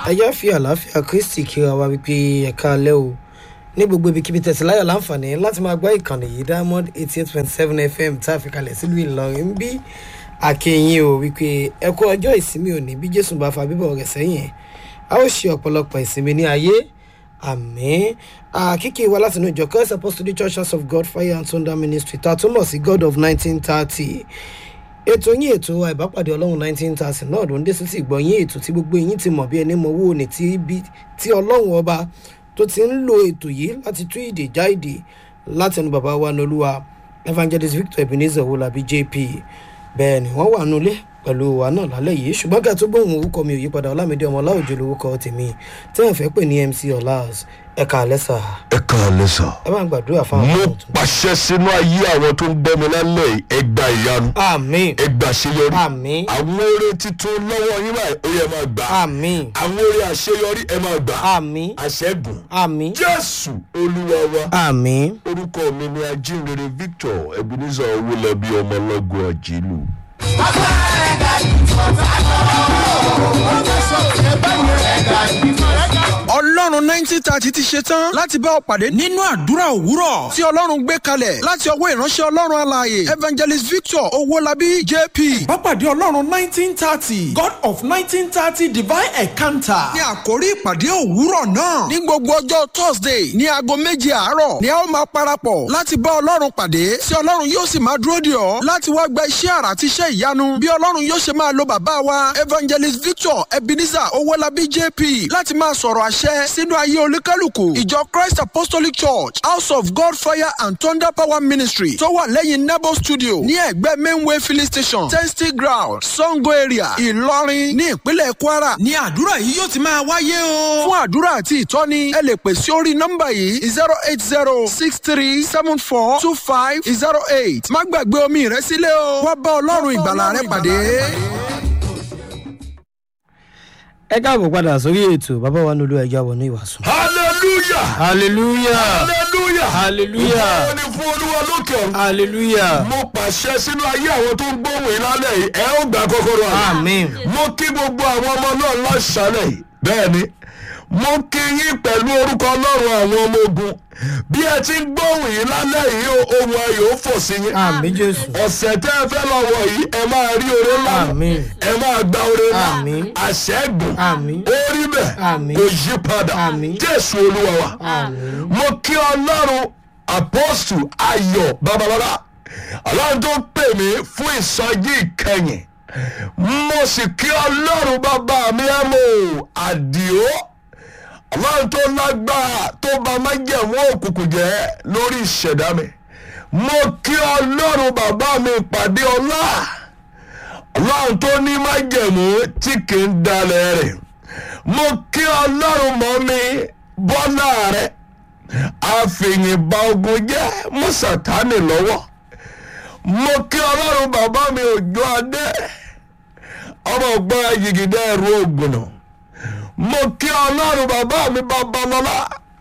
ayá fi àlàáfíà kristi kíra wa wípé ẹ̀ka alẹ́ o ní gbogbo ibikíbi tẹ̀sí láyọ̀ láǹfààní láti máa gbá ìkànnì yìí diamond eighty eight point seven fm tá a fi kalẹ̀ sílùú ìlọrin ń bí àkẹyìn o wípé ẹ kú ọjọ́ ìsinmi òní bí jésù bá fa bíbọ̀ rẹ̀ sẹ́yìn a ó ṣe ọ̀pọ̀lọpọ̀ ìsinmi ní ayé àmì àkíkì wa láti inú ìjọ christ apostolic church house of god fire and thunder ministry tá a túmọ̀ sí god of nineteen thirty ètò yín ètò àìbápàdé ọlọ́run nineteen thirty náà ló ń dé sí ti gbọ́ yín ètò tí gbogbo yín ti mọ̀ bí ẹni mọ̀ owó ní tí bí tí ọlọ́run ọba tó ti ń lo ètò yìí láti tú ìdè já ìdè láti ẹnu bàbá wa nolúwa evangelist victor ebenezer owolabi jp bẹ́ẹ̀ ni wọ́n wà nulẹ̀ pẹ̀lú wa náà lálẹ́ yìí ṣùgbọ́n kí a tó gbóhùn orúkọ mi ò yípadà ọlámídé ọmọ ọláòjò lórúkọ tèmi tí wọ́n fẹ́ pè ní mc ọláz ẹ̀ka àlẹ́sà ẹ káàlẹ́ sà. ẹ bá ń gbàdúrà fáwọn mo ọmọ tuntun. pàṣẹ sínú ayé àwọn tó ń gbọ́ mi lálẹ́ yìí ẹ gba ìyanu àmín ẹ gba àṣeyọrí àmín àwọn oore titun lọ́wọ́ yín báyìí ó yẹ máa gbà àmín àwọn oore àṣeyọrí ẹ máa gbà àmín àṣẹ́gun àmín jésù olúwa wa àmín orúkọ mi ni ajínrere victor ebenezer owólabí ọmọlọ́gbọ̀n àjẹlù. ọlọ́run nineteen thirty ti ṣe tán láti bá ọ pàdé nínú àdúrà òwúrọ̀ tí ọlọ́run gbé kalẹ̀ láti ọwọ́ ìránṣẹ́ ọlọ́run alààyè evangelist victor owólabí jp. Bápàdé Ọlọ́run nineteen thirty God of nineteen thirty divine encounter. ní àkórí ìpàdé òwúrọ̀ náà ní gbogbo ọjọ́ thursday ní aago méje àárọ̀ ni a ó máa parapọ̀ láti bá ọlọ́run pàdé tí ọlọ́run yóò sì máa dúró dè ọ́ láti wá gba iṣẹ́ àrà àti iṣẹ́ ìyanu bí ọlọ́run yóò ṣe máa lo bàbá wa evangelist victor ebenezer owólabí jp láti máa sọ̀rọ̀ àṣẹ sínú ayé olúkálùkù ìjọ christ apostolic church house of god fire and thunder power ministry tó wà lẹ́yìn nebo studio ní ẹ̀gbẹ́ mainway filling station testing ground sango area ìlọrin ní ìpínlẹ̀ kwara Ní àdúrà yìí yóò ti máa wáyé o. fún àdúrà àti ìtọ́ni ẹ lè pè sí orí nọ́mbà yìí zero eight zero six three seven four two five zero eight má gbàgbé omi rẹ sílẹ̀ o wá bá ọlọ́run ìgbàlà rẹ pàdé. ẹ káàbọ̀ padà sórí ètò bàbá wa nolú ẹja wọnú ìwàsùn. hallelujah hallelujah hallelujah Hallelujah. ìfowó ni fún olúwa lókè ọ̀run. hallelujah mo pàṣẹ sínú ayé àwọn tó ń gbóhùn yìí lálẹ́ yìí ẹ ó gbà kọ́kọ́rọ́ àná. Àmín. mo kí gbogbo àwọn ọmọ náà lọ́sàálẹ̀ yìí bẹ́ẹ̀ ni mo kí yín pẹ̀lú orúkọ ọlọ́run àwọn ọmọ ogun bí ẹ ti ń gbóhùn yìí lálẹ́ yìí o, ohun ayò ó fò sí yín. àmín jésù ọ̀sẹ̀ tẹ́ ẹ fẹ́ lọ́wọ́ yìí ẹ máa rí oore ńlá Àmín. ẹ máa gba oore ńlá Àmín. àṣẹ́gun Àmín. ó rí bẹ́ẹ̀ Àmín. kò yí padà Àmín. jésù olúwa wa àmín mo kí ọlọ́run apọ́sù ayọ̀ babalọ́lá ọlọ́run tó pè mí fún ìsọjí ìkẹyìn mo sì kí ọlọ́run bàbá mi ẹ̀ mọ́ àdìo ọlọ́run tó lágbára tó bá májẹ̀mú òkùnkùn jẹ́ lórí ìṣẹ̀dá mi mo kí ọlọ́run bàbá mi pàdé ọlá ọlọ́run tó ní májẹ̀mú tí kì í dalẹ̀ rẹ̀ mo kí ọlọ́run mọ́ mi bọ́lá rẹ̀ àfihàn ba ogun jẹ́ mọ́ sàtánì lọ́wọ́ mo kí ọlọ́run bàbá mi òjò adé ọmọ ọgbọ́n ayigidẹ́ ẹ̀rú ògùn náà mo kí ọlọ́run bàbá mi babalọ́lá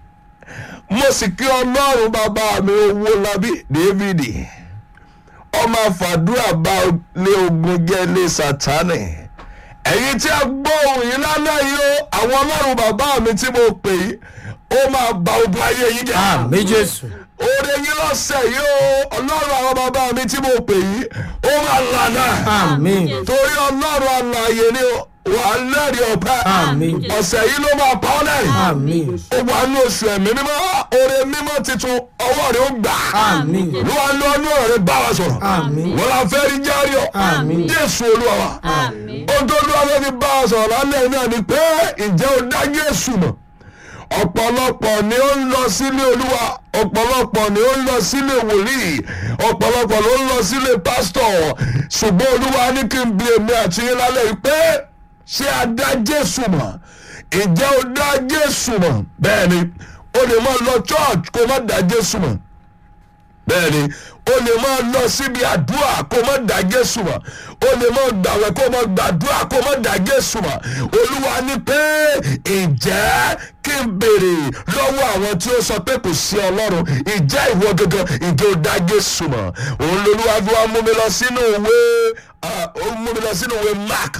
mo sì kí ọlọ́run bàbá mi owó labí dávidi ọmọ àfàdúrà bá lé ogun jẹ́ lé sátánì ẹ̀yin tí a gbọ́ ohun yìí lálẹ́ yìí o àwọn ọlọ́run bàbá mi tí mo pè yìí ó máa ba ogun ayé yìí jẹ́ àmín jésù oore yín lọ́sẹ̀ yìí o ọlọ́run àwọn bàbá mi tí mo pè yìí ó máa lànà àmín torí ọlọ́run àlàyé ni wà á lẹ́rìí ọ̀pẹ Àmín. ọ̀sẹ̀ yìí ló máa pa ọ́ lẹ́rìí àmín ó wà ní oṣù ẹ̀mí mímọ́ oore mímọ́ tuntun ọwọ́ rẹ̀ ó gbà àmín ló wà ní ọdún ọ̀rẹ́ bá wa sọ̀rọ̀ Àmín. wọ́n la fẹ́ rí járí ọ̀ Àmín. jésù olúwa wa ohun tó lọ́wọ́ fẹ́ fi bá wa sọ̀rọ̀ lálẹ́ náà ni pé ǹjẹ́ o dá jésù mọ̀ ọ̀pọ̀lọpọ̀ ni ó ń lọ sílé olúwa ọ̀pọ̀lọpọ̀ ni ó ń lọ sílé wòlíì ọ̀pọ̀lọpọ̀ ló ń lọ sílé pásítọ̀ ṣùgbọ́n olúwa ní kí n bi èmi àti yín lálẹ́ yìí pé ṣé a dá jésù mọ̀ ǹjẹ́ o dá jésù mọ̀ bẹ́ẹ̀ ni o lè máa lọ church kó má dá jésù mọ̀ bẹ́ẹ̀ ni o lè máa lọ síbi àdúrà kó má dá jésù mọ̀ o lè máa gbàwẹ̀ kó má gbàdúrà kó má dá jésù mọ̀ olúwa ní pé ǹjẹ́ kí n béèrè lọ́wọ́ àwọn tí ó sọ pé kò sí ọlọ́run ǹjẹ́ ìwọ gangan ǹjẹ́ o dá jésù mọ̀ òun lolúwa fi wá mú mi lọ sínú ìwé ah, ó mú mi lọ sínú ìwé mark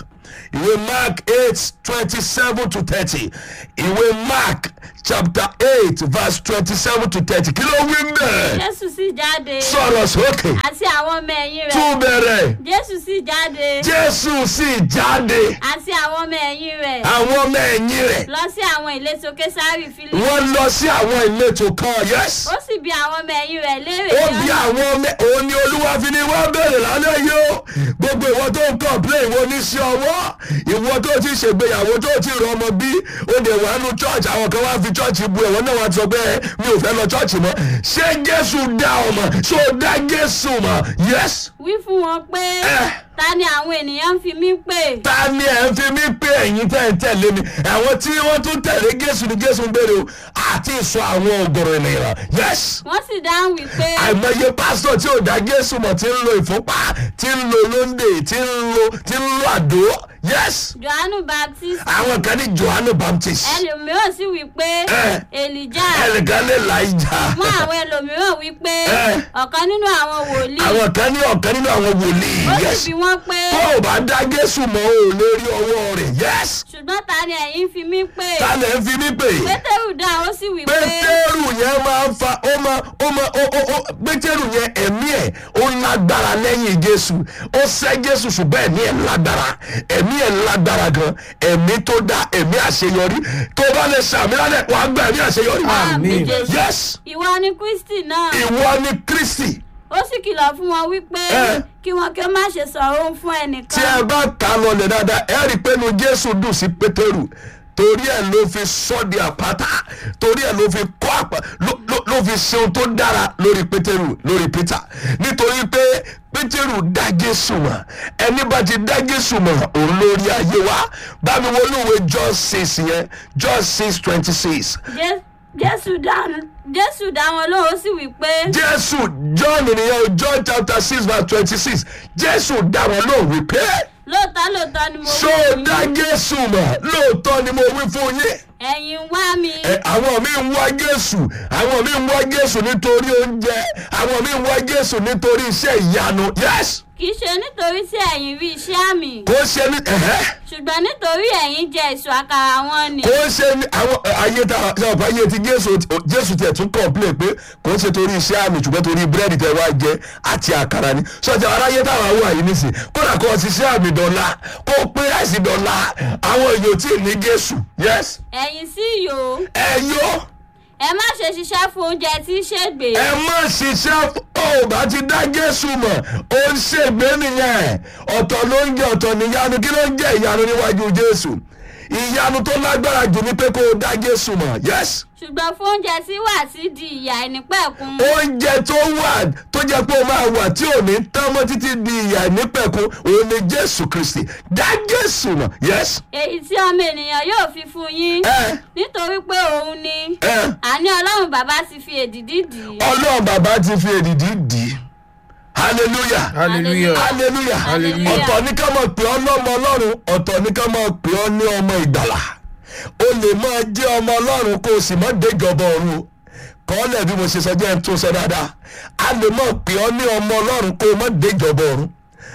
ìwé mark eight twenty seven to thirty ìwé mark chapter eight verse twenty seven to thirty kí ló wí bẹ́ẹ̀ jésù sì jáde sọ̀rọ̀ sókè àti àwọn ọmọ ẹ̀yìn rẹ̀ tún bẹ̀rẹ̀ jésù sì jáde jésù sì jáde àti àwọn ọmọ ẹ̀yìn rẹ̀ àwọn ọmọ ẹ̀yìn rẹ̀ lọ sí àwọn ìletò késárì fílípì wọ́n lọ sí àwọn ìletò kan yes ó sì bi àwọn ọmọ ẹ̀yìn rẹ̀ léèrè ó ní bí ọ̀nà- àwọn ọmọ òun ni olúwa fi ni wọ́n bèrè lálẹ́ yìí ó gbogbo ìwọ tó ń kọ̀pléè ìwọ oníṣẹ́ ọwọ́ ìwọ tó ti ṣègbéyàwó tó ti rọ ọmọ bí ó dẹ̀ wà nù church àwọn kan wá fi church bu ẹ̀wọ̀n náà wá ti sọ pé mi ò fẹ́ lọ church mọ́ ṣé jésù dá ọmọ ṣó dá jésù mọ́ yes wí fún wọn pé Eh. ta ni àwọn ènìyàn ń fi mí pè ta ni ẹ̀ ń fi mí pé ẹ̀yin tẹ̀ ń tẹ̀lé mi àwọn tí wọ́n tún tẹ̀lé jésù ni jésù ń béèrè o àti ìsọ àwọn ògòrò ènìyàn yes wọ́n sì dáhùn wípé àìmọye pásítọ̀ tí ò dá jésù mọ̀ tí ń lo ìfúnpá tí ń lo lóńdè tí ń lo tí ń lo àdó yes johannu baptist àwọn kan ní johannu baptist ẹlòmíràn sì wípé Eh. èlìjà ẹnìkan ní elijah mú àwọn ẹlòmíràn wípé Eh. ọ̀kan nínú àwọn wòlíì àwọn kan ní ọ̀kan nínú àwọn wòlíì ó yes sì bi wọ́n pé tó o bá dá jésù mọ́ o lè rí ọwọ́ rẹ̀ yes ṣùgbọ́n ta ni ẹ̀yin fi mí pè ta lè ń fi mí pè pétérù dá ó sì wí pé pétérù yẹn máa ń fa ó máa ó máa ó ó ó pétérù yẹn ẹ̀mí ẹ̀ ó lágbára lẹ́yìn jésù ó sẹ́ jésù ṣùgbọ́n ẹ̀mí ẹ̀ lágbára ẹ̀mí ẹ̀ lágbára gan ẹ̀mí tó dá ẹ̀mí àṣeyọrí tó bá lè sàmì lálẹ́ wàá gba ẹ̀mí àṣeyọrí. Àmín. yes ìwọ ni kristi náà ìwọ ni kristi ó sì kìlọ̀ fún wọn wípé Eh. kí wọn kí ó má ṣe sọ̀rọ̀ òun fún tí ẹ ẹnìkan bá kà á lọlẹ̀ dáadáa ẹ rí i pé nu jésù dùn sí pétérù torí ẹ ló fi sọ di àpáta torí ẹ ló fi kọ́ àpá ló ló- ló fi ṣe ohun tó dára lórí pétérù lórí pétà nítorí pé pétérù dá jésù mọ̀ ẹni bá ti dá jésù mọ̀ òun lórí ayé wa bámi wọlé ìwé john six yẹn john six twenty six Jé- jésù dá jésù dá wọn lóhùn ó sì wí pé jésù john nìyẹn john chapter six verse twenty six jésù dá wọn lóhùn wípé lóòótọ́ lóòótọ́ ni mo ṣó wí o fún dá yín jésù mọ̀ lóòótọ́ ni mo wí fún yín ẹ̀yin ń wá mi ẹ, àwọn mi ń wá jésù àwọn mi ń wá jésù nítorí oúnjẹ àwọn mi ń wá jésù nítorí iṣẹ́ ìyanu yes kì í ṣe nítorí tí ẹ̀yin rí iṣẹ́ àmì kò ṣe ní ẹ̀hẹ́ ṣùgbọ́n nítorí ẹ̀yin jẹ èso àkàrà wọn ni kò ṣe ní àwọn ẹ, ayé tá a ṣe ọ̀pọ̀ ayé ti jésù jésù tiẹ̀ tún kọ̀ọ̀pìlẹ̀ pé kò ṣe torí iṣẹ́ àmì ṣùgbọ́n torí búrẹ́dì tẹ wá jẹ àti àkàrà ni sọjà aráyé táwọn àwọn àyè nísìn kódà kó o ti ṣe àmì dọ̀la kó o pé àìsí dọ̀la àwọn èèyàn tí ì ní jésù yes ẹ̀yin sì yò ẹ yọ. ẹ má ṣe ṣiṣẹ́ fún oúnjẹ tí í ṣègbè ẹ má ṣiṣẹ́ ó bá ti dá jésù mọ̀ ó ń ṣègbè nìyẹn ọ̀tọ̀ ló ń jẹ ọ̀tọ̀ níyanu kí ló ń jẹ́ ìyanu níwájú jésù ìyanu tó lágbára jù ní pé kó o dá jésù mọ̀ yes ṣùgbọ́n fún oúnjẹ tí wà sí di ìyà ìnípẹ̀kun oúnjẹ tó wà tó jẹ́ pé o máa wà tí ò ní tán mọ́ títí di ìyà nípẹ̀kun òun ni jésù kristi dá jésù mọ̀ yes èyí tí ọmọ ènìyàn yóò fi fún yín ẹ nítorí pé òun ni ẹ àní ọlọ́run bàbá ti fi èdìdí dì í ọlọ́run bàbá ti fi èdìdí dì í hallelujah. hallelujah hallelujah Hallelujah. ọ̀tọ̀ ní ká máa pè ọ́ lọ́mọ ọlọ́run ọ̀tọ̀ ní ká máa pè ọ́ ní ọmọ ìgbàlà o lè máa jẹ́ ọmọ ọlọ́run kó o sì má déjọba ọ̀run o kọ́lẹ̀ bí mo ṣe sọ jẹ́ ń tún sọ dáadáa a lè máa pè ọ́ ní ọmọ ọlọ́run kó o má déjọba ọ̀run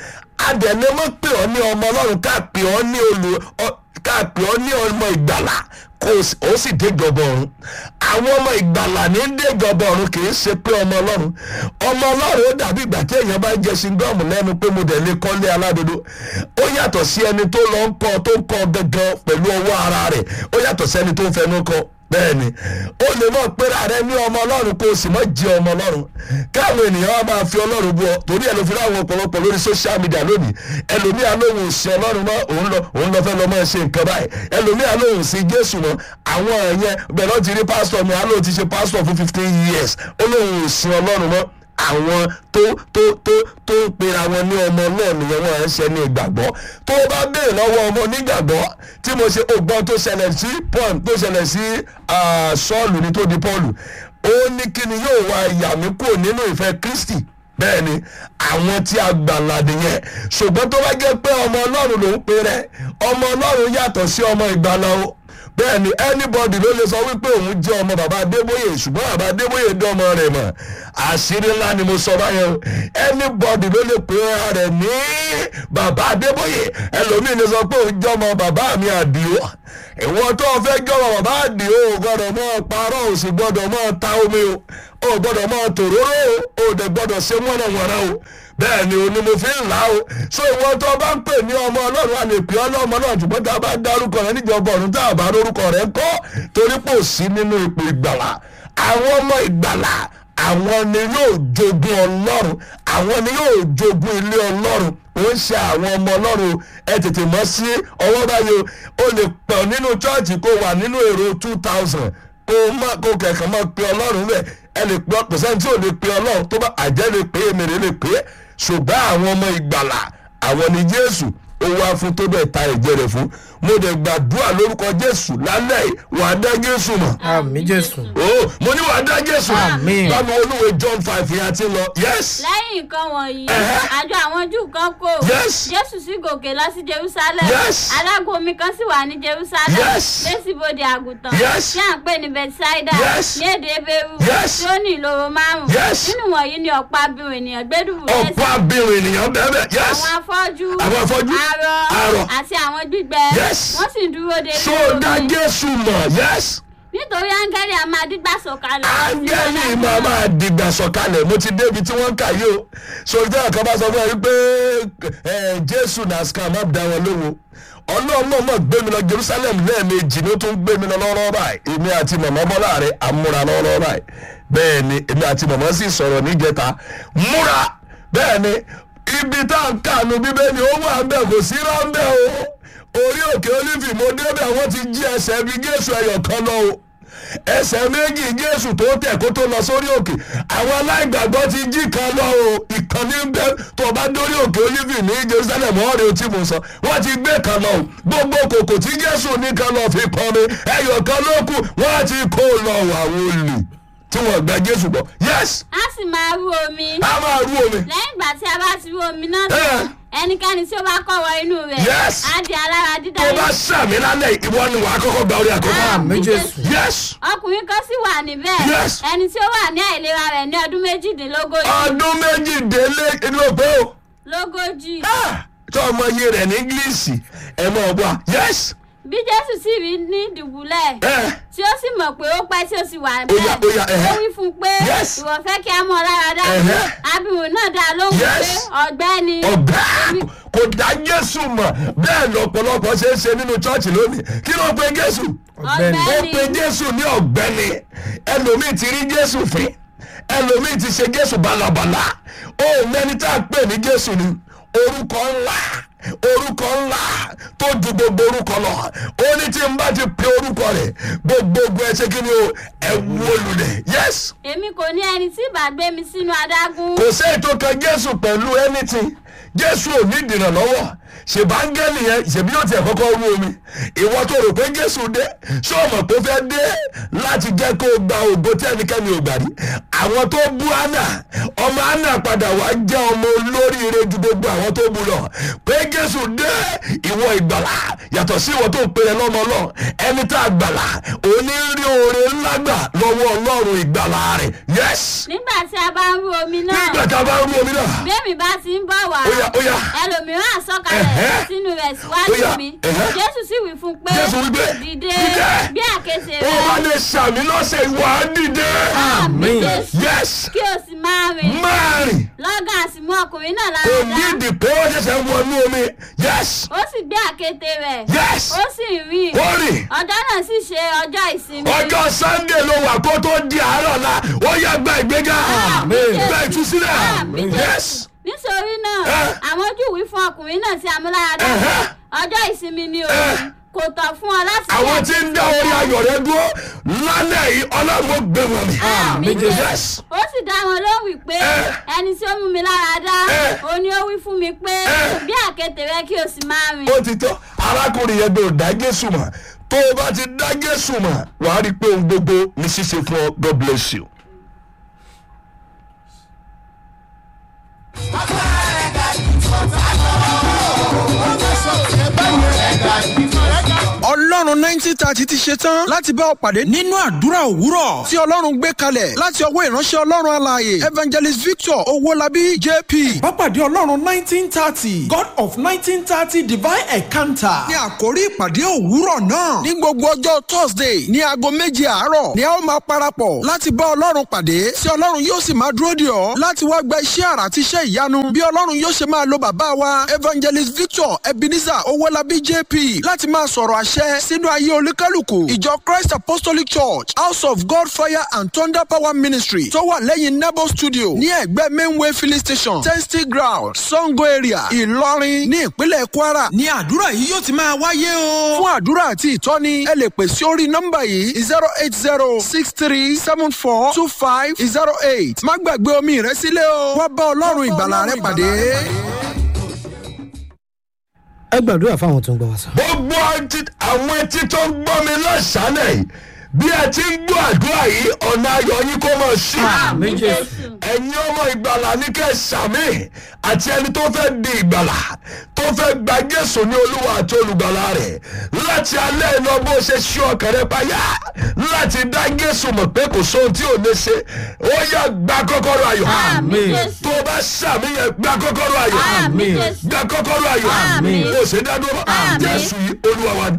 a dẹ̀ lè máa pè ọ́ ní ọmọ ọlọ́run ká pè ọ́ ní olù ọ- ká pè ọ́ ní ọmọ ìgbàlà kó o sì- ó sì déjọba ọ̀run àwọn ọmọ ìgbàlà ní déjọba ọ̀run kì í ṣe pé ọmọ ọlọ́run ọmọ ọlọ́run ó dàbí ìgbà tí èèyàn bá ń jẹ ṣingọ́ọ̀mù lẹ́nu pé mo dẹ̀ lè kọ́lé aládodo ó yàtọ̀ sí ẹni tó lọ ń kọ́ tó ń kọ́ gangan pẹ̀lú ọwọ́ ara rẹ̀ ó yàtọ̀ sí ẹni tó ń fẹnu kọ́ bẹ́ẹ̀ni ó lè mọ̀ pera rẹ ní ọmọ ọlọ́run kó o sì mọ̀ jẹ́ ọmọ ọlọ́run káwọn ènìyàn wa máa fi ọlọ́run bú ọ torí ẹ̀ ló fi láwọn ọ̀pọ̀lọpọ̀ lórí social media lónìí ẹlòmíà lóhùn sí ọlọ́run mọ́ òun lọ òun lọ fẹ́ lọ mọ́ ṣe nǹkan báyìí ẹlòmíà lóhùn sí jésù mọ́ àwọn ẹ̀yẹn bẹ́ẹ̀ lọ́ọ́ ti rí pásítọ̀ mi àlọ́ ti ṣe pásítọ̀ fún fifteen years ó lóhùn sí ọlọ́run mọ́ àwọn tó tó tó tó ń pera wọn ní ọmọ náà nìyẹn wọn à ń ṣe ní ìgbàgbọ́ tó o bá béèrè lọ́wọ́ ọmọ onígbàgbọ́ tí mo ṣe ògbọ́n tó ṣẹlẹ̀ sí paul tó ṣẹlẹ̀ sí ah, sọ́ọ̀lù ní tó di paul ó ní kí ni yóò wá ìyà mí kúrò nínú ìfẹ́ kristi bẹ́ẹ̀ ni àwọn tí a gbàlà nìyẹn ṣùgbọ́n tó bá jẹ́ pé ọmọ ọlọ́run ló ń pe rẹ ọmọ ọlọ́run yàtọ̀ sí ọmọ ìgbàlà o bẹ́ẹ̀ ni anybody ló lè sọ wípé òun jẹ́ ọmọ bàbá adébóyè ṣùgbọ́n bàbá adébóyè dán ọmọ rẹ̀ mọ̀ àṣírí ńlá ni mo sọ báyẹn o anybody ló lè pè ara rẹ̀ ní bàbá adébóyè ẹlòmíín lè sọ pé òun jẹ́ ọmọ bàbá mi àdìo ìwọ tó o fẹ́ jẹ́ ọmọ bàbá àdìo ò gbọ́dọ̀ mọ́ parọ́ ò sì gbọ́dọ̀ mọ́ ta omi o ò gbọ́dọ̀ mọ́ tòróró o ò dẹ̀ gbọ́dọ̀ ṣe wọ́nàwọ́nà o bẹ́ẹ̀ ni òní mo fi ń là ó so ìwọ tó o bá ń pè ní ọmọ ọlọ́run àlè pé ọlọ́mọ náà ṣùgbọ́n tá a bá dárúkọ rẹ níjọba ọ̀run tá a bá lórúkọ rẹ kọ́ torí pò sí nínú ipò ìgbàlà àwọn ọmọ ìgbàlà àwọn ni yóò jogún ọlọ́run àwọn ni yóò jogún ilé ọlọ́run ó ń ṣe àwọn ọmọ ọlọ́run ẹ tètè mọ́ sí ọwọ́ báyìí o lè pọ̀ nínú chọ́ọ̀chì kó wà nínú èrò two thousand kó má kó kẹ̀kẹ́ máa pe ọlọ́run bẹ́ẹ̀ ẹ lè pe kò sẹ́ni tí ò lè pe ọlọ́run tó bá àjẹ́ lè pe èmèrè lè pe ṣùgbọ́n àwọn ọmọ ìgbàlà àwọn ni jésù ó wá fún tó bẹ́ẹ̀ ta ẹ̀jẹ̀ rẹ̀ fún mo dẹ̀ gbàdúrà lórúkọ jésù lálẹ́ yìí wà á dá jésù mọ̀ àmì jésù o mo ní wà á dá jésù mọ̀ Àmín. báwo olúwe john five yẹn ti lọ yes lẹ́yìn nǹkan wọ̀nyí Ẹ̀hẹ́. àjọ àwọn júù kan kò Yes. jésù sì gòkè lọ sí jerusalem Yes. adágún omi kan sì wà ní jerusalem Yes. lẹ́sìbodè àgùntàn Yes. tí à ń pè ní bethsaida Yes. ní èdè ebéru Yes. tí ó ní ìloro márùn Yes. nínú wọ̀nyí ni ọ̀pọ̀ abirùn ènìyàn gbẹ́dùbù ọ̀pọ̀ abirùn ènìyàn bẹ́ẹ̀ bẹ́ẹ̀ yes àwọn afọ́jú Àwọn afọ́jú, arọ arọ. àti àwọn gbígbẹ Yes. wọ́n sì dúró de so inú dá omi. jésù mọ̀ yes nítorí áńgẹ́lì a máa dígbà sọ̀kalẹ̀ áńgẹ́lì máa máa dìgbà sọ̀kalẹ̀ mo ti débi tí wọ́n ń kà yìí o sori tí àkàbà sọ fún ẹ wípé ẹ, jésù náà ska má da wọn lówó ọlọ́run náà mọ̀ gbé mi lọ jerusalem lẹ́ẹ̀mejì ló tún gbé mi lọ lọ́rọ́ báyìí èmi àti màmá bọ́lá rẹ̀ àmúra lọ́rọ́ báyìí bẹ́ẹ̀ ni èmi àti màmá sì sọ̀rọ̀ níjẹta múra bẹ́ẹ̀ ni ibi tá à ń kànú bíbélì ó wà ń bẹ̀ kò sí rọ́ńbẹ́ o orí òkè olífì mo débẹ̀ wọ́n ti jí ẹsẹ̀ bí jésù ẹyọ kan lọ o ẹsẹ̀ méjì jésù tó tẹ̀ kó tó lọ sórí òkè àwọn aláìgbàgbọ́ ti jí kan lọ o ìkànnì ń bẹ tó bá dórí òkè olífì ní jerusalem ọ̀rẹ́ tí mo sọ wọ́n ti gbé kan lọ o gbogbo kòkò tí jésù ní kan lọ fi kọ́ mi ẹyọ kan ló kù wọ́n ti kó lọ àwọn olè tí wọ́n gba jésù bọ̀ yes a sì máa rú omi a máa rú omi lẹ́yìn ìgbà tí a bá ti rú omi náà Eh. tán ẹnikẹ́ni tí ó bá kọ́ wọ inú rẹ̀ Yes. á di alára dídá tó bá sàmì lálẹ́ ìwọ ni wàá kọ́kọ́ gba orí àkọ́kọ́ àmì jésù yes ọkùnrin kan sì wà níbẹ̀ Yes. ẹni tí ó wà ní àìlera rẹ̀ ní ọdún méjìdínlógójì ọdún méjìdínlé inú òpó o. lógójì Ah, tó ọmọ iye rẹ̀ ní ingilisi ẹ mọ̀ ọ́ bọ́ yes bí jésù sì rí ní dùbúlẹ̀ ẹ tí ó sì mọ̀ pé ó pẹ́ tí ó sì wà Ó yá, bẹ́ẹ̀ ó yá, ẹ̀hẹ́. ó wí fún un pé Yes. ìwọ fẹ́ kí a mọ̀ lára dá Ẹ̀hẹ́. abirùn náà dá a lóhùn Yes. pé ọ̀gbẹ́ni ọ̀gá kò dá jésù mọ̀ bẹ́ẹ̀ lọ́pọ̀lọpọ̀ ṣe é ṣe nínú chọ́ọ̀chì lónìí kí ló pe jésù ọ̀gbẹ́ni ó pe jésù ní ọ̀gbẹ́ni ẹlòmíì ti rí jésù fín ẹlòmíì ti ṣe jésù balabala ó mẹ́ni tá a pè ní jésù ni orúkọ ńlá orúkọ ńlá tó ju gbogbo orúkọ lọ ó ní tí n bá ti pe orúkọ rẹ̀ gbogbogbò ẹ ṣe kí ni o ẹ wó lulẹ̀ yes èmi kò ní ẹni tí ìbá gbé mi sínú adágún kò sí ètò kan jésù pẹ̀lú anything jésù ò ní ìdìnnà lọ́wọ́ ṣèbángẹ́lì yẹn ṣèbí yóò tiẹ̀ kọ́kọ́ rú omi ìwọ tó rò pé jésù dé ṣé o mọ̀ pé ó fẹ́ dé láti jẹ́ kó o gba ògo tí ẹnikẹ́ni ò gbà rí àwọn tó bú anna ọmọ anna padà wá jẹ́ ọmọ olóríire ju gbogbo àwọn tó bú lọ pé jésù dé ìwọ ìgbàlà yàtọ̀ sí ìwọ tó ń pèrè lọ́mọ lọ ẹni tá a gbàlà òní rí oore ńlá gbà lọ́wọ́ ọlọ́run ìgbàlà rẹ̀ yes nígbà tí a bá ń rú omi náà nígbà tá a bá rú omi náà bẹ́ẹ̀mi bá ti ń bọ̀ wá Ó yá, ó yá. ẹlòmíràn àsọkalẹ̀ Ẹ̀hẹ́. sínú rẹ̀ Ó síwájú yá, mi ẹ̀hẹ́. jésù sì wí fún un pé Jésù wí pé, dìde "Dìde." bí àkéte ó wá rẹ̀ lè sàmì lọ́sẹ̀ ìwà á dìde. àmì Jésù. yes kí o sì máa rìn máa rìn lọ́gàn àti mú ọkùnrin náà kò lára ní dá ìdí pé ó ṣẹ̀ṣẹ̀ wọnú omi yes ó sì gbé àkéte rẹ̀ yes ó sì rìn ó rìn ọjọ́ náà sì ṣe ọjọ́ ìsinmi ọjọ́ sunday ló wà kó tó di àárọ̀ la ó yẹ gba ìgbéga Àmín. gba ìtúsílẹ̀ Àmín. yes nítorí náà Ẹ. àwọn júù wí fún ọkùnrin náà tí a mú lára dá Ẹ̀hẹ́. ọjọ́ ìsinmi ni Ẹ. òun kò tọ́ fún ọ láti àwọn tí ń dá orí ayọ̀ rẹ dúró lálẹ́ yìí ọlọ́run ó gbé wọn mi Àmín. yes ó sì dá wọn lóhùn wípé Ẹ. ẹni tí ó mú mi lára dá Ẹ. ó ní ó wí fún mi pé Ẹ. bí àkéte rẹ kí o sì máa rìn ó ti tọ́ arákùnrin yẹn gbọ́dọ̀ dá jésù mọ̀ tó o bá ti dá jésù mọ̀ wàá rí i pé ohun gbogbo ní ṣíṣe fún ọ god bless you. ọlọ́run ọlọ́run nineteen thirty ti ṣe tán láti bá ọ pàdé nínú àdúrà òwúrọ̀ tí ọlọ́run gbé kalẹ̀ láti ọwọ́ ìránṣẹ́ ọlọ́run alààyè evangelist victor owólabí jp. Pápádé Ọlọ́run nineteen thirty God of nineteen thirty divine encounter. ní àkórí ìpàdé òwúrọ̀ náà ní gbogbo ọjọ́ thursday ní aago méje àárọ̀ ni a ó máa parapọ̀ láti bá ọlọ́run pàdé tí ọlọ́run yóò sì máa dúró dè ọ́ láti wá gba iṣẹ́ àrà àti iṣẹ́ ìyanu bí ọlọ́run yóò ṣe máa lo bàbá wa evangelist victor ebenezer owólabí jp láti máa sọ̀rọ̀ àṣẹ sínú ayé olúkálùkù ìjọ christ apostolic church house of god fire and thunder power ministry tó wà lẹ́yìn nebo studio ní ẹ̀gbẹ́ mainway filling station testing ground sango area ìlọrin ní ìpínlẹ̀ kwara ní àdúrà yìí yóò ti máa wáyé o. fún àdúrà àti ìtọ́ni ẹ lè pè sí orí nọ́mbà yìí zero eight zero six three seven four two five zero eight má gbàgbé omi rẹ sílẹ̀ o wá bá ọlọ́run ìgbàlà rẹ pàdé. ẹ gbàdúrà fáwọn tó ń gbọ́ wá sọ. gbogbo ọtí- àwọn etí tó ń gbọ́ mi lọ́sàn-án yìí bí ẹ ti ń gbọ́ àdúrà yìí ọ̀nà ayọ̀ yín kó mọ̀ sí. àmì jésù ẹ̀yin ọmọ ìgbàlà ní kẹ́ sàmì àti ẹni tó fẹ́ di ìgbàlà tó fẹ́ gba jésù ní olúwa àti olùgbàlà rẹ̀ láti alẹ́ iná bó ṣe ṣí ọkàn rẹ payá láti dá jésù mọ̀ pé kò sóhun tí ò lè ṣe ó yá gba kọ́kọ́rọ́ ayọ̀ àmì jésù tó o bá sàmì yẹn gba kọ́kọ́rọ́ ayọ̀ àmì jésù gba kọ́kọ́rọ́ ayọ̀ Àmín. kò ṣe dá dúró Àmín. jésù yìí olúwa wa ni.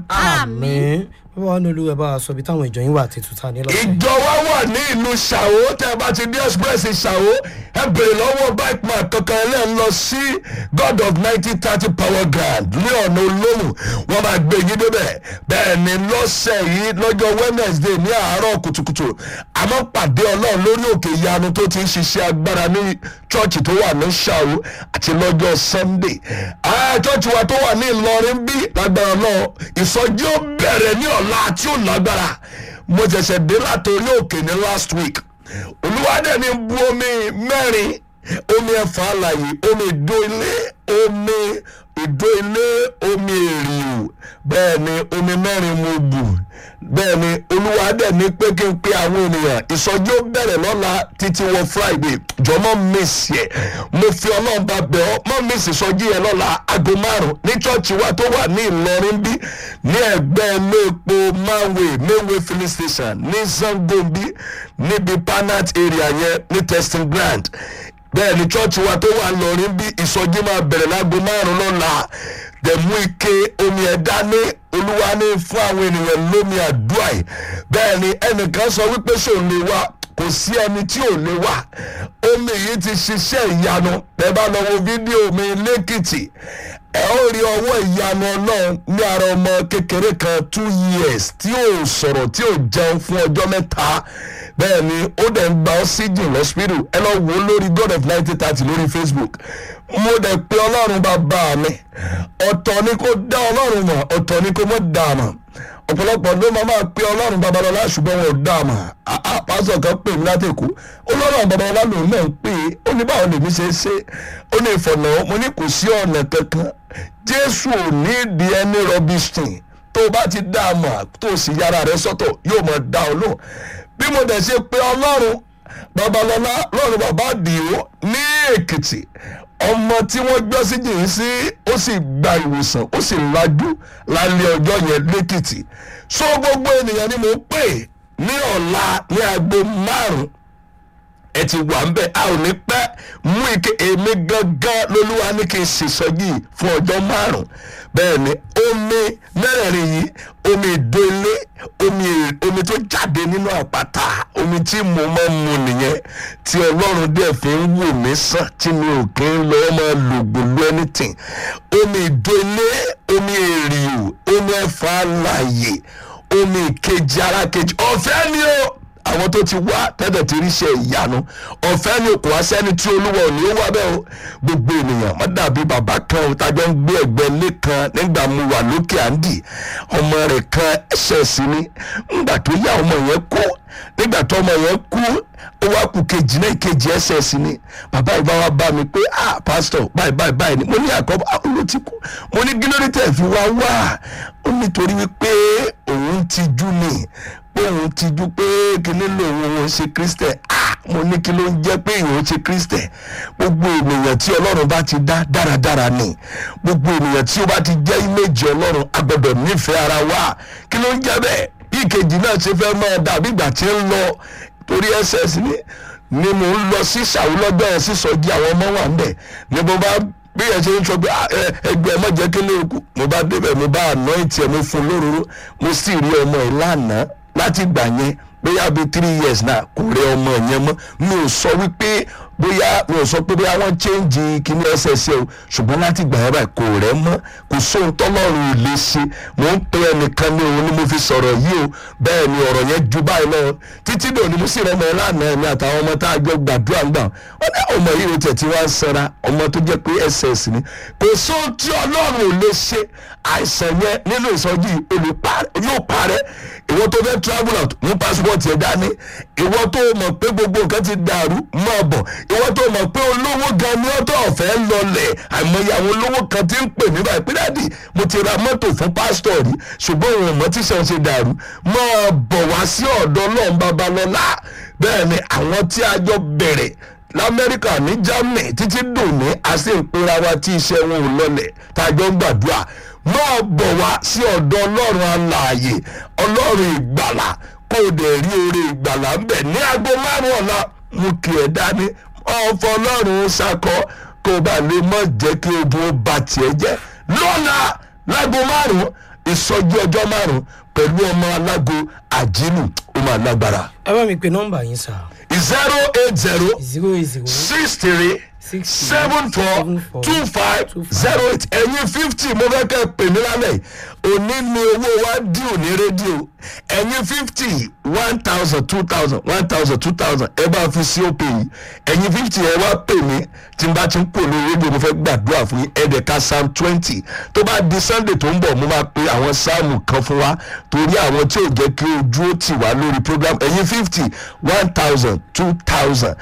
àmì bàbá wa ní olúwa bá wa sọ ibi táwọn ìjọ yín wà àti tuta ní lọ́sẹ̀. ìjọ wa wà ní ìlú ṣàwó tẹ bá ti dé express ṣàwó ẹ bèrè lọ́wọ́ bike man kankan ẹ lẹ́ẹ̀ lọ sí god of nineteen thirty power ground ní ọ̀nà olóhùn wọ́n máa gbé yín débẹ̀ bẹ́ẹ̀ ni lọ́sẹ̀ yìí lọ́jọ́ wednesday ní àárọ̀ kùtùkùtù àmọ́ pàdé ọlọ́run lórí òkè ìyanu tó ti ń ṣiṣẹ́ agbára ní chọ́ọ̀chì tó wà ní ṣàwó àti lọ́jọ́ sunday ah chọ́ọ̀chì wa tó wà ní ìlọrin bí lágbára náà ìsọjí ó bẹ̀rẹ̀ ní ọ̀la tí ó lágbára mo ṣẹ̀ṣẹ̀ dé látòrí òkè ní last week olùwádẹ́ ni bu omi mẹ́rin omi ẹ̀fà àlàyé omi ìdó ilé omi ìdó ilé omi èrìò bẹ́ẹ̀ ni omi mẹ́rin mo bù bẹ́ẹ̀ ni olùwádẹ́ ni pé kí n pe àwọn ènìyàn ìsọjí ó bẹ̀rẹ̀ lọ́la títí wọ friday jọ mọ́ miss yẹ mo fi ọlọ́run bá bẹ̀ ọ́ mọ́ miss ìsọjí yẹn lọ́la aago márùn-ún ní chọ́ọ̀chì wa tó wà ní ìlọrin bí ní ẹgbẹ́ ilé epo manway manway filling station ní zangombi níbi panat area yẹn ní testing ground bẹ́ẹ̀ ni chọ́ọ̀chì wa tó wà lọ́rin bí ìsọjí máa bẹ̀rẹ̀ láago márùn-ún lọ́la dẹ̀mú ike omi ẹ̀dá ní olúwa ní fún àwọn ènìyàn lómi àdúrà yìí bẹ́ẹ̀ ni ẹnìkan sọ wípé sóun lè wá kò sí ẹni tí ò lè wá omi yìí ti ṣiṣẹ́ ìyanu ẹ bá lọ wo fídíò mi lẹ́kìtì ẹ ó rí ọwọ́ ìyanu ọlọ́run ní ara ọmọ kékeré kan two years tí ò sọ̀rọ̀ tí ò jẹun fún ọjọ́ mẹ́ta bẹ́ẹ̀ ni ó dẹ̀ ń gba oxygen lọ́sípítù ẹ lọ wò ó lórí god of nineteen thirty lórí facebook mo dẹ̀ pe ọlọ́run bàbá mi ọ̀tọ̀ ni kò dá ọlọ́run mọ̀ ọ̀tọ̀ ni kò mọ̀ dá a mọ̀ ọ̀pọ̀lọpọ̀ ló máa máa pe ọlọ́run babalọ́lá ṣùgbọ́n wọn ò dá a mọ̀ àá pásọ̀ kan pè mí látẹ̀kọ́ ọlọ́run babalọ́lá lòun náà ń pè é ó ní báwo lèmi ṣe é ṣe ó ní ìfọ̀nà mo ní kò sí ọ̀nà kankan jésù ò ní ìdí ẹni rọbìsìn tó o bá ti dá a mọ̀ tó o sì yára rẹ sọ́tọ̀ yóò mọ̀ dá ọ lóhùn bí mo dẹ̀ ṣe pe ọlọ́run babalọ́lá lọ́run bàbá dìó ní èkìtì ọmọ tí wọ́n gbọ́ sí jìnnì sí ó sì gba ìwòsàn ó sì lajú lálẹ́ ọjọ́ yẹn lẹ́kìtì so gbogbo ènìyàn ni mo pè ní ọ̀la ní aago márùn-ún ẹ ti wà ń bẹ a ò ní pẹ́ mú ike èmi gangan lolúwa ní kí n ṣèṣọ́jì fún ọjọ́ márùn-ún bẹ́ẹ̀ ni omi mẹ́rẹ̀ẹ̀rin yìí omi ìdó ilé omi omi tó jáde nínú àpáta omi tí mo máa ń mu nìyẹn tí ọlọ́run dẹ̀ fi ń wò mí sàn tí mi ò kí ń lọ máa lò gbòlú anything omi ìdó ilé omi èrìò omi ẹ̀fọ́ àlàyé omi ìkejì ara kejì ọ̀fẹ́ ni o àwọn tó ti wá tẹ́tẹ̀ ti ríṣẹ́ ìyanu ọ̀fẹ́ ni kò wá sẹ́ni tí olúwa ò ní ó wá bẹ́ẹ̀ o gbogbo ènìyàn má dàbí bàbá kan o tájọ́ ń gbé ẹ̀gbẹ́ ilé kan nígbà mo wà lókè àǹdì ọmọ rẹ̀ kan ẹ̀ṣẹ̀ sí ni ńgbà tó yá ọmọ yẹn kú nígbà tó ọmọ yẹn kú ó wá kú kejì náà kejì ẹ̀ṣẹ̀ sí ni bàbá ìbá wa bá mi pé ah pastor báyìí báyìí báyìí ni mo ní àkọ́bọ̀ ah ló ti kú mo ní gílódé tẹ̀ fi wá wá ó nítorí wípé òun òun tijú ni pé òun tijú pé kíní lòun òun ṣe kristẹ ah mo ní kí ló ń jẹ́ pé ìwọ̀n ṣe kristẹ gbogbo ènìyàn tí ọlọ́run bá ti dá dáradára ni gbogbo ènìyàn tí ó bá ti jẹ́ ìméjì ọlọ́run a gbọ́dọ̀ nífẹ̀ẹ́ ara wa kí ló ń jẹ́ bẹ́ẹ̀ bí ìkejì náà ṣe fẹ́ máa dàbí ìgbà tí ń lọ torí ss ni ni mo ń lọ sí ṣàwùlọ́gbẹ́ ẹ̀ sísọjí àwọn ọmọ wà ń bẹ̀ ni mo bá bí ẹ ṣe ń sọ pé "Ah, ẹ- ẹgbẹ́ ẹ má jẹ́ kí lè kú mo bá débẹ̀ mo bá anoint ẹ̀ mo fún lóróró mo sì rí ọmọ ẹ̀ lánàá láti gbà yẹn bóyá bíi three years náà kò rí ọmọ yẹn mọ́ mi ò sọ wípé bóyá mi ò sọ pé bóyá wọ́n change kíní ẹsẹ̀ẹsẹ̀ o ṣùgbọ́n láti gbà yẹn báyìí kò rẹ́ mọ́ kò sóhun tọ́lọ́run ò lè ṣe mò ń pe ẹnìkan ní òun ni mo fi sọ̀rọ̀ yìí o bẹ́ẹ̀ ni ọ̀rọ̀ yẹn ju báyìí lọ títí dò ní mo sì rẹ́mọ ẹ lánàá ẹ̀mí àtàwọn ọmọ tá a jọ gbàdúrà ń gbà wọ́n ní ọmọ yìí ló tẹ̀ tí wọ́n á sanra ọmọ tó jẹ́ pé ss ni kò sóhun tí ọlọ́run ò lè ṣe àìsàn yẹn nínú ìsọjí olùpa- yóò parẹ́ ìwọ tó fẹ́ travel out mú passport yẹn dání ìwọ tó mọ̀ pé gbogbo nǹkan ti dàrú máa bọ̀ ìwọ tó mọ̀ pé olówó gan ni ọ̀tọ̀ ọ̀fẹ́ lọlẹ̀ àìmọye àwọn olówó kan ti ń pè mí báyìí pé dáàdì mo ti ra mọ́tò fún pásítọ̀ rí ṣùgbọ́n òun ò mọ̀ tí sàn ṣe dàrú máa bọ̀ wá sí ọ̀dọ̀ ọlọ́run babalọ́lá bẹ́ẹ̀ ni àwọn tí a jọ bẹ̀rẹ̀ lamẹ́ríkà ní germany títí dòní a sì ń pera wa tí iṣẹ́ wọn ò lọlẹ̀ tá a jọ ń gbàdúrà máa bọ̀ wá sí ọ̀dọ̀ ọlọ́run alààyè ọlọ́run ìgbàlà kó o dẹ̀ rí oore ìgbàlà ń bẹ̀ ní aago márùn-ún ọ̀la mú kí ẹ dání ọ̀fọ̀ ọlọ́run ṣakọ kó o bá lè mọ̀ jẹ́ kí ogun ó ba tiẹ̀ jẹ́ lọ́la láago márùn-ún ìsọjí ọjọ́ márùn-ún pẹ̀lú ọmọ alágo àjínù ó máa lágbára ẹ bá mi pe nọ́mbà yín sá zero eight zero zero eight zero six three six seven four two five zero eight ẹ̀yin fifty mo fẹ́ kẹ́ ẹ pè mí lálẹ́ yìí. òní ni owó wa dùn ní rédíò ẹ̀yin fifty one thousand two thousand one thousand two thousand ẹ bá fi sí òpè yìí ẹ̀yin fifty ẹ wá pè mí tí n bá ti ń pò lórí rédíò mo fẹ́ gbàdúrà fún yín ẹ̀ẹ́dẹ̀ka psalm twenty tó bá di sunday tó ń bọ̀ mo máa pe àwọn sáàmù kan fún wa torí àwọn tí ò jẹ́ kí ojú ó tì wá lórí program ẹ̀yin fifty one thousand two thousand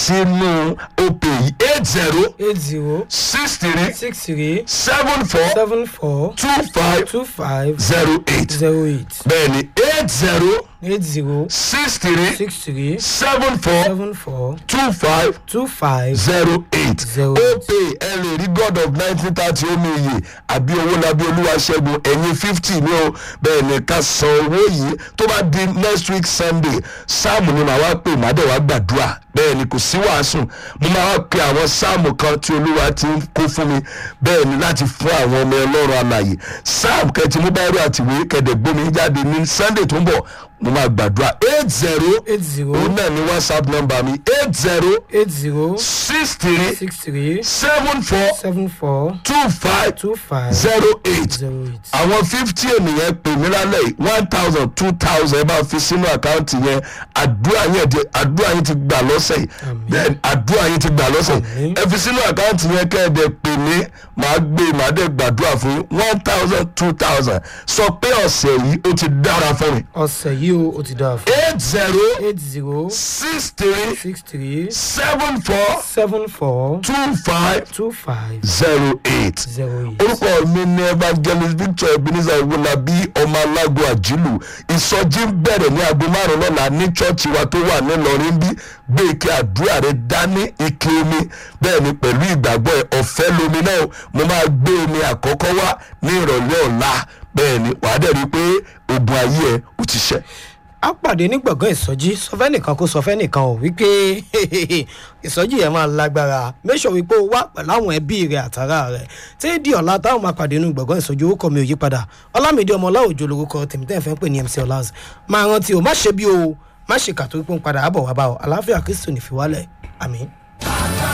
sínú òpè yìí eight zero eight zero six three six three seven four seven four two five two five zero eight zero eight bẹ́ẹ̀ni eight zero eight zero six three six three seven four seven four two five two five zero eight Zero ó eight. pè ẹ lè rí god of nineteen thirty omi iye àbí owó labí olúwaṣẹ́gun ẹ̀yìn fifty ní o bẹ́ẹ̀ ni ká san owó yìí tó bá di next week sunday sáàmù ni màá wá pè má dẹ̀ wá gbàdúrà bẹ́ẹ̀ ni kò sí wàásù mo máa wá pe àwọn sáàmù kan tí olúwa ti ń kó fún mi bẹ́ẹ̀ ni láti fún àwọn ọmọ ọlọ́run alàyè sáàmù kẹtì mú báyìí àtìwé kẹdẹ̀ gbómi jáde ní sunday tó ń bọ̀ mo máa gbàdúrà eight zero eight zero òun náà ni whatsapp number mi eight zero eight zero six three six three seven four seven four two five two five zero eight zero eight. àwọn fifty ènìyàn pè mí lálẹ́ yìí one thousand two thousand ẹ bá fi sínú àkáǹtì yẹn àdúrà yẹn di àdúrà yẹn ti gbà lọ́sẹ̀ yìí bẹ́ẹ̀ àdúrà yẹn ti gbà lọ́sẹ̀ yìí Àmín. ẹ fi sínú àkáǹtì yẹn kẹ́ ẹ dẹ̀ pè mí màá gbé màá dẹ̀ gbàdúrà fún yín one thousand two thousand sọ pé ọ̀sẹ̀ yìí ó ti dára fún mi ọ̀sẹ̀ yìí o ó ti dáa fún eight zero eight zero six three six three seven four seven four two five two five zero eight. zero eight. orúkọ mi ní evangelist victor ebenezer iwolabi ọmọ alágo àjílù ìsọjí ń bẹ̀rẹ̀ ní aago márùn lọ́la ní chọ́ọ̀chì wa tó wà nílọrin bí gbé ike àdúrà rẹ dání ike omi bẹ́ẹ̀ ni pẹ̀lú ìgbàgbọ́ ẹ̀ ọ̀fẹ́ lomi náà mo máa gbé omi àkọ́kọ́ wá ní ìrọ̀lẹ́ ọ̀la bẹ́ẹ̀ ni wàá dẹ̀ rí i pé ogun ayé ẹ̀ ò ti ṣẹ́. a pàdé ní gbọ̀ngàn ìsọjí sọfẹ́ nìkan kó sọfẹ́ nìkan ò wípé ìsọjí yẹn máa lágbára mẹ́sọ̀ wípé ó wá pẹ̀lú àwọn ẹbí rẹ̀ àtàrà rẹ̀ tí di ọ̀la táwọn máa pàdé ní gbọ̀ngàn ìsọjí orúkọ mi ò yí padà ọlámídé ọmọlá òjò lorúkọ tèmítẹ́ fẹ́ pè ní mc ọlás máa rántí o má ṣe bí o má ṣe kàtó pípọ́n padà àbọ̀ wá bá ọ àlàáfíà kristu nìfiwálẹ̀ àmín.